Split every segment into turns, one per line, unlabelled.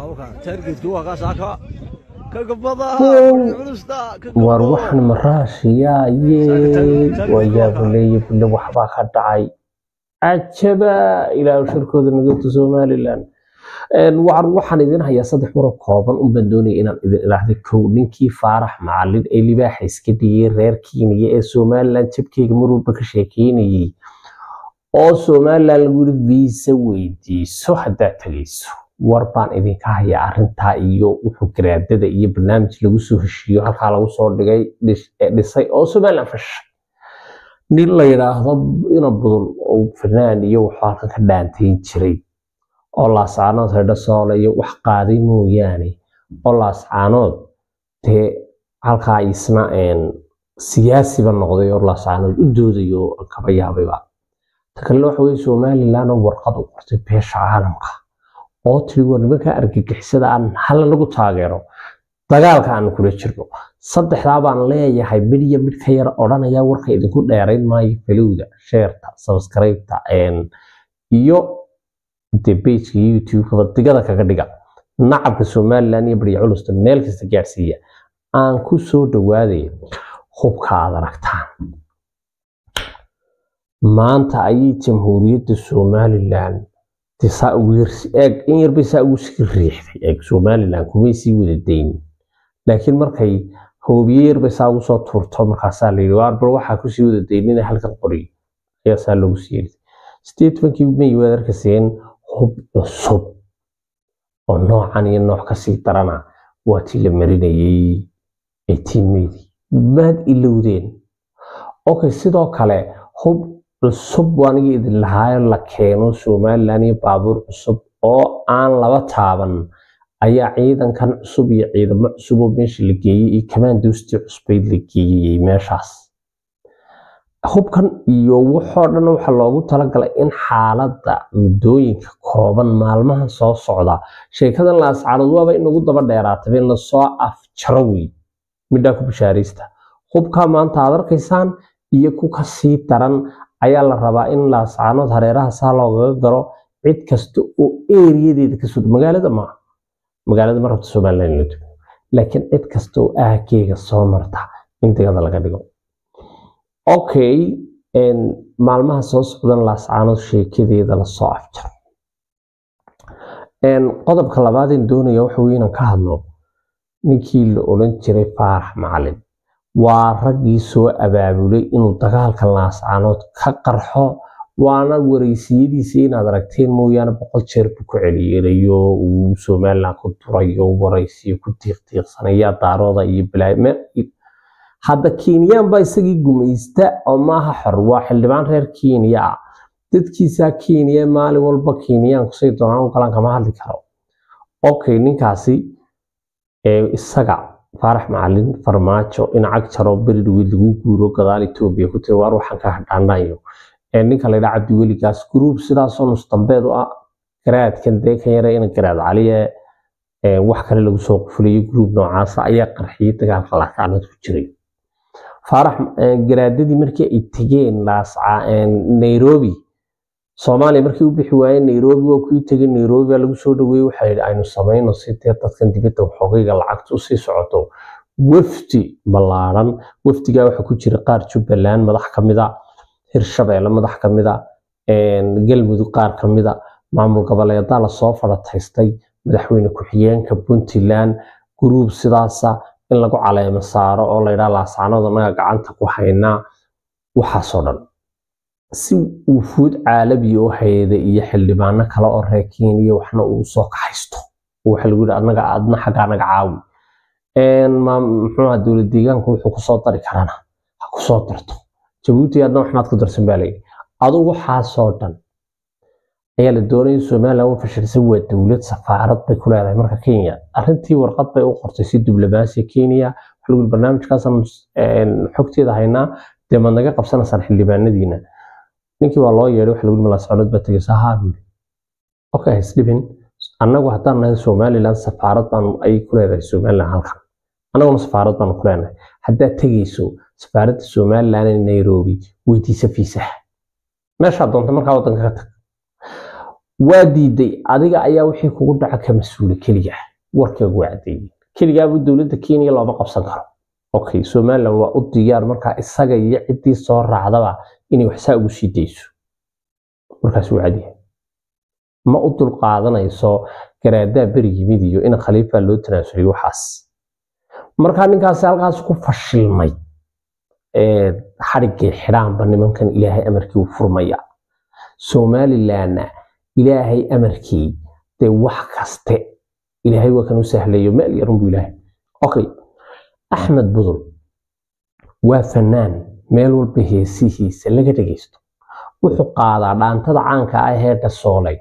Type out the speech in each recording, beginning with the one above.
war waxan maraashiyaa yee wayaabuleeye bulle waxbaa ka dhacay cajaba ilaahu shirkooda nagatu somalilan war waxaan idin hayaa saddex maro kooban unbaan doonaya inaan idin ilaahda kow ninkii faarax macalin ee libaaxa iska dhigay reer kiiniya ee somalilan jabkeyga mar walba ka sheekeynayay oo somalilan lagu yiri viisa weydiiso haddaad tegayso war baan idinka hayaa arintaa iyo wuxuu garaadada iyo barnaamij lagu soo heshiiyo halkaa lagu soo dhigay dhisay oo somalilan fashay nin la yidhaahdo ina budul oo fanaan iyo wuxuu halkan ka dhaantayn jiray oo laascaanood hedho soole iyo wax qaaday mooyaane oo laascaanood dee halkaa isna siyaasiba noqday oo laascaanood u doodayo kaba yaabayba ta kalena waxa weye somalilan oo warqad u qortay beesha caalamka oo tiri war nimanka argagixisada aan hala lagu taageero dagaalka aan kula jirno saddexdaa baan leeyahay mid iyo mid ka yar odhanaya warka idinku dheerayn maayo falowda sheerta sabskraybta iyo de bejka youtube-kaba digada kaga dhiga nacabka somalilan iyo barya culusta meel kasta gaadhsiiya aan ku soo dhawaaday hubka aad aragtaan maanta ayay jamhuuriyadda somalilan eeg in yarbay saa ugu sii riixday eeg somalilan kumay sii wada daynin laakiin markay hoobiye yarbay saa ugu soo tuurto markaasaa layidhi waar bal waxaa kusii wada daynina halkan qoriyo ayaa saa loogu sii yidhi statementkii may waad arkayseen hub cusub oo noocan iyo nooc kasii darana waa tii la marinayay eighteen-meydii maad ilowdeen okay sidoo kale hub cusub waanigi idin lahaayo la keeno somalilan iyo baabuur cusub oo aan laba taaban ayaa ciidankan cusub iyo ciidamo cusub oo meesha la geeyey iyo kamaandoostii cusbayd la geeyey meeshaas hubkan iyo waxoo dhan waxaa loogu talagalay in xaaladda muddooyinka kooban maalmaha soo socda sheekadan laascaanood waaba inagu daba dheeraataba in lasoo afjaro wey midhaa ku bishaaraysta hubkaa maanta aad arkaysaan iyo ku kasii daran ayaa la rabaa in laascaanood hareeraha saa loogaga garo cid kasta oo eeriyadeeda kasoo magaalada maaha magaalada ma rabta somalilan la dugo laakiin cid kasta oo aaggeega soo marta in digada laga dhigo okay maalmaha soo socdan laascaanood sheekadeeda lasoo afjaro qodobka labaadeen doonaya waxa weye inaan ka hadlo ninkii la odhan jiray faarax macalin waa raggii soo abaabulay inuu dagaalka laascaanood ka qarxo waana wareysiyadiisa inaad aragteen mooyaane boqol jeer buu ku celiyelayo uu somalilan ku durayo wareysiyo ku tiiqtiiqsanaya daarooda iyo balaa hadda kenyaan baa isagii gumaysta oo maaha xor waa xildhibaan reer kenya ah dadkiisaa kenya maalin walba kenyaan kusay doonaan u galaan kama hadli karo okay ninkaasi isaga faarax macalin farmaajo in cag jaro beri dhaweyd lagu guuro gadaal etoobiya ku tiri waar waxaan ka hadhaanayo ninka la yidhaa cabdiweligaas gruub sidaasoo nusdambeed u ah garaadkan dee kan yare in garaad caliye wax kale lagu soo qufulayo gruub noocaasa ayaa qarxiyay dagaalka laascaanood ku jiray faarax garaadadii markii ay tegeen nairobi soomaaliya markii u bixi waayeen nairobi waa kuii tegay nairobi baa lagu soo dhaweeyey waxaa yidhi aynu samayno si dee dadkan dibadda waxoogayga lacagta usii socoto wafdi ballaaran wafdigaa waxaa ku jira qaar jubbaland madax ka mida hirshabeelle madax ka mida galmudug qaar ka mida maamul goboleedaa lasoo fadhataystay madaxweyne ku-xigeenka puntland gruub sidaasa in lagu caleemo saaro oo layidhaha laascaanood annaga gacanta ku haynaa waxaasoo dhan si wufuud caalabi oo hayada iyo xildhibaano kale oo reer kenya waxna uu soo kaxaysto waxa lagu yidhi annaga adna xaggaa naga caawi muxuuha dowlad deegaanku wuxuu kusoo dari karana ha kusoo darto jabuuti adna waxnaad ku darsan baa layidhi adugu waxaasoo dhan ayaa la doonaya somalilan u fashilsan waa dowlad safaarad bay ku leedahay marka kenya arrintii warqad bay u qortay si diblomaasiya kenya waxa lagu yidhi barnaamijkaasaan xogteeda haynaa dee maad naga qabsanaysaan xildhibaanadiina ninkii waa loo yeedhay waxa lagu yidhi malaasconood baa tegaysa haa buu yidhi okay isdhibin annagu haddaan nahay somalilan safaarad baan ay ku leedahay somalilan halkan annaguna safaarad baanu ku leenahay haddaad tegayso safaaradda somalilan ee nairobi weydiisa fiisaha meeshaa doonta markaa waddanka ka tag waa diiday adiga ayaa wixii kugu dhaca ka mas-uula keliga warkeegu waa cadeeyey keligaabuu dowladda kenya looma qabsan karo okay somaliland waa u diyaar markaa isaga iyo ciddii soo raacdaba inay waxsaa ugu sii dayso markaas wuu cadyahay ma u dulqaadanayso garaadaa beri yimid iyo in khaliifa loo tanaasulay waxaas markaa ninkaasi halkaas ku fashilmay xadhiggay xidhaanba nimankan ilaahay amarkii u furmaya somalilandna ilaahay amarkii dee wax kaste ilaahay waa kan u sahlayo meel yarunbu ilaahay okay axmed budul waa fanaan meel walba heesihiisa laga dhegeysto wuxuu qaadaa dhaantada caanka ah ee dhasoolay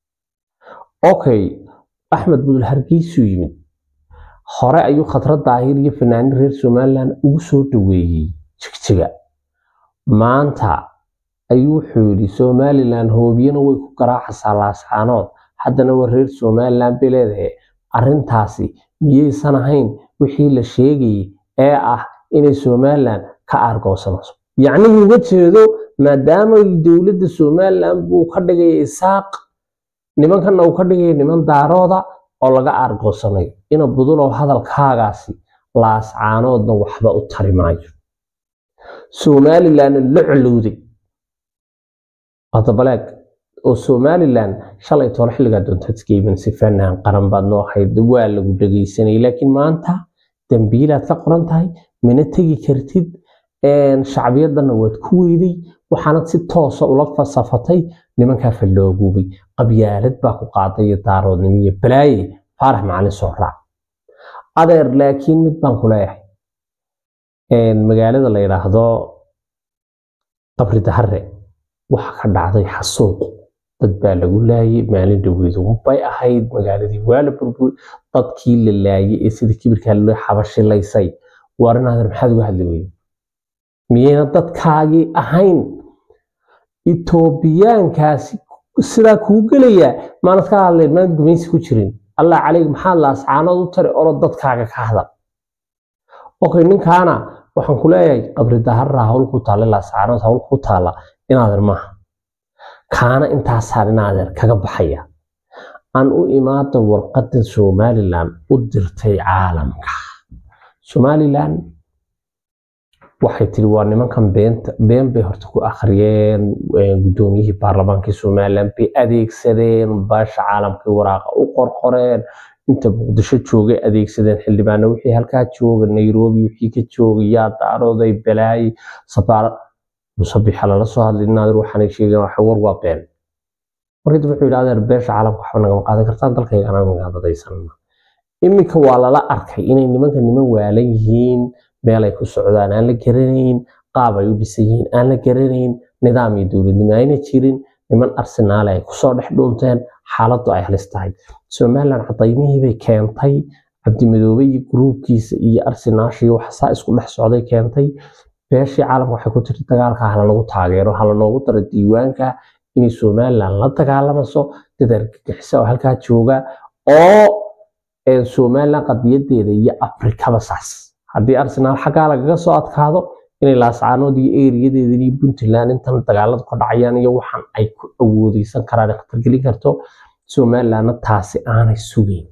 okay axmed budul hargeysuu yimid hore ayuu khatrad daahir iyo fanaanin reer somaliland ugu soo dhaweeyey jigjiga maanta ayuu wuxuu yidhi somaliland hoobiyana way ku garaacaysaa laascaanood haddana waa reer somaliland bay leedahay arrintaasi miyaysan ahayn wixii la sheegayay ee ah inay somaliland ka aargoosanayso yacnii uga jeedo maadaama dowladda somaliland buu ka dhigaya isaaq nimankanna uu ka dhigaya niman daarooda oo laga aargoosanayo ina budulow hadalkaagaasi laascaanoodna waxba u tari maayo somalilandna la colowday hadabaleeg oo somaliland shalay toole xilligaa doontaadskayban si fanaan qaran baad noo ahayd waa lagu dhegaysanayay laakiin maanta dambiilaad ka qoran tahay mina tegi kartid shacbiyadanna waad ku weyday waxaanad si toosa ula fasafatay nimankaa fallooguubay qabyaalad baa ku qaaday iyo daaroodnimo iyo balaaye faarax macalin soo raac adeer laakiin mid baan ku leeyahay magaalada la yidhaahdo qabri dahare waxa ka dhacday xasuuq dad baa lagu laayay maalin dhaweedu bay ahayd magaaladii waa la burbur dadkii la laayay ee sida kibirkaa loo xabashilaysay waar inaadan maxaad uga hadli weyday miyayna dadkaagii ahayn itoobiyaankaasi sidaa kuu gelayaa maanad ka hadleen maanad gumaysi ku jirin allah caleyg maxaad laascaanood u tari oro dadkaaga ka hadal okay ninkaana waxaan ku leeyahay qabri daharra hawl ku taalla laascaanood hawl ku taalla inaadan maaha kaana intaasaan inaadeer kaga baxaya aan u imaada warqadda somaliland u dirtay caalamka somaliland waxay tiri waa nimankan beenta been bay horta ku akhriyeen guddoomiyihii baarlamaankii somaliland bay adeegsadeen baasha caalamkii waraaqa u qorqoreen inta muqdisho joogay adeegsadeen xildhibaano wixii halkaa jooga nairobi wixii ka joogay yaa daarooday balaayay safaarad musabixa lala soo hadlay naadir waxaanay sheegeen waxa war waa been markii wuxuu yidhi adeer beesha caalamka waxba nagama qaadan kartaan dalkaygana magaadadaysanna iminka waa lala arkay inay nimanka niman waalan yihiin meel ay ku socdaan aan la garanayn qaab ay u dhisan yihiin aan la garanayn nidaam iyo dowladnimo ayna jirin niman arsenaale ay kusoo dhex dhuunteen xaaladdu ay halis tahay somaliland cadaymihii bay keentay cabdimadoobe iyo gruubkiisa iyo arsenaasha iyo waxsaa isku dhex socday keentay beeshii caalamka waxay ku tiri dagaalka hala lagu taageero hala noogu daro diiwaanka inay somaliland la dagaalamayso dad argagixisa oo halkaa jooga oo somaliland qadiyadeeda iyo afrikaba saas haddii arsenaal xaggaa lagaga soo adkaado inay laascaanood iyo eeriyadeedan iyo puntland intan dagaaladu ka dhacayaan iyo waxaan ay ku awoodeysan karaan khatargelin karto somalilandna taasi aanay sugeyn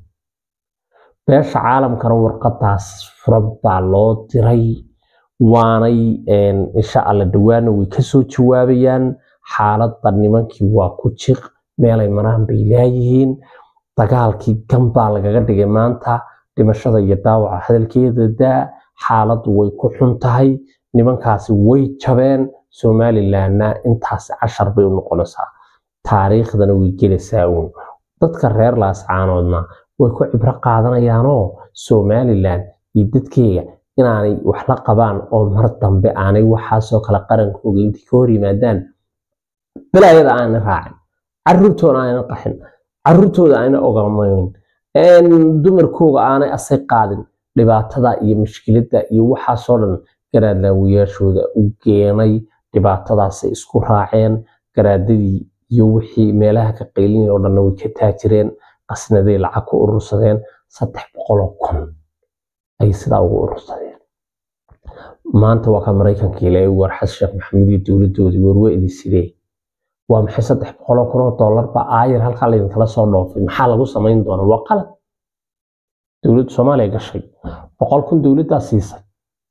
beesha caalamkana warqadaas furan baa loo diray waanay insha alla dhawaana way kasoo jawaabayaan xaaladda nimankii waa ku jiq meelay maraan bay laayihiin dagaalkii ganbaa lagaga dhigay maanta dhimashada iyo daawaca hadalkeeda daa xaaladdu way ku xun tahay nimankaasi way jabeen somalilandna intaasi cashar bay u noqonaysaa taariikhdana way gelaysaa uun dadka reer laascaanoodna way ku cibro qaadanayaanoo somaliland iyo dadkeega inaanay wax la qabaan oo mar dambe aanay waxaasoo kale qarankooga intii ka hor yimaadaan balaayada aanay raacin caruurtooda aanay qaxin caruurtooda aanay ogamayn dumarkooga aanay asay qaadin dhibaatada iyo mushkiladda iyo waxaasoo dhan garaadlaawayaashooda u keenay dhibaatadaasay isku raaceen garaadadii iyo wixii meelaha ka qaylinaya oo dhanna way ka taajireen qasnaday lacag ku urursadeen saddex boqoloo kun ayay sidaa ugu urursadeen maanta waa ka maraykanka ilaahay warxas sheekh maxamuud iyo dowladoodii warweedii sidee waa maxay saddex boqoloo kun oo doolarba aayar halkaa laydinkala soo dhoofay maxaa lagu samayn doonaa waa qalad dowladda soomaaliya gashay boqol kun dowladdaa siisay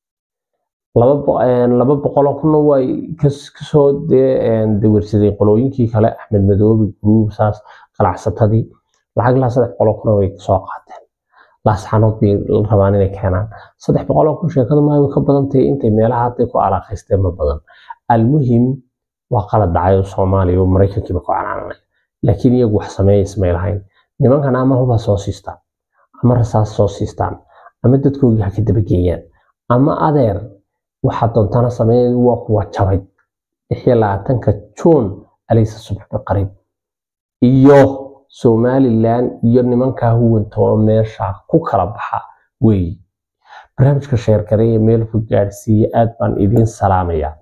laba boqoloo kunna way kasoo dawarsaday qolooyinkii kale axmed madoobe guruub saas ganacsatadii lacag ilaa saddex boqoloo kuna way soo qaateen laasxanood bay rabaan inay keenaan saddex boqoloo kun sheekadu maa way ka badan tahay intay meelaha hadday ku alaaqaysteen ma badan almuhim waa qalad dhacayo soomaaliya oo maraykankiiba ku canaananay laakiin iyagu wax sameeya ismay lahayn nimankan ama huba soo siistaan ama rasaas soo siistaan ama dadkoogii ha ka dabageeyaan ama adeer waxaa doontana sameeya waa kuwa jabay lixyo labaatanka juun alaysa subxbi qariib iyo somalilan iyo nimankaa huwanta oo meesha ku kala baxa weeye barnaamijka sheergareeye meel fog gaadhsiiye aad baan idiin salaamayaa